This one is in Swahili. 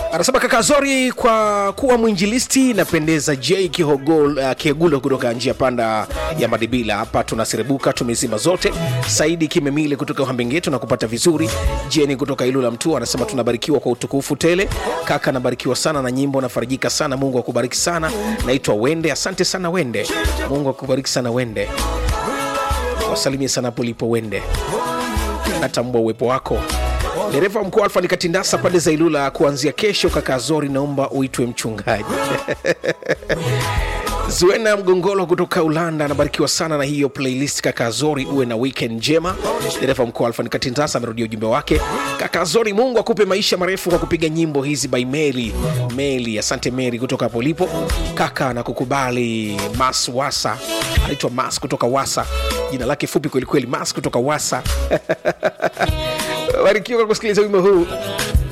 anasema kaka Zori, kwa kuwa mwinjilisti napendeza. J Kihogol, uh, Kiegulo kutoka njia panda ya Madibila hapa tunaserebuka, tumezima zote. Saidi Kimemile kutoka Uhambengeto na kupata vizuri. Jeni kutoka Ilula Mtua anasema tunabarikiwa kwa utukufu tele. Kaka nabarikiwa sana na nyimbo, nafarijika sana. Mungu akubariki sana. Naitwa Wende, asante sana Wende. Mungu akubariki sana Wende, wasalimie sana hapo ulipo Wende, natambua uwepo wako. Dereva mkuu Alfa Nikatindasa pande za Ilula, kuanzia kesho kaka Zori, naomba uitwe mchungaji. Zuena Mgongolo kutoka Ulanda anabarikiwa sana na hiyo playlist. Kaka Zori, uwe na weekend njema. Dereva mkuu Alfa Nikatindasa amerudia ujumbe wake. Kaka Zori, Mungu akupe maisha marefu kwa kupiga nyimbo hizi by Meli. Meli, asante Meli kutoka hapo ulipo. Kaka na kukubali Mas Wasa, anaitwa Mas kutoka Wasa, jina lake fupi kwelikweli, Mas kutoka Wasa. Barikiwa kwa kusikiliza wimbo huu.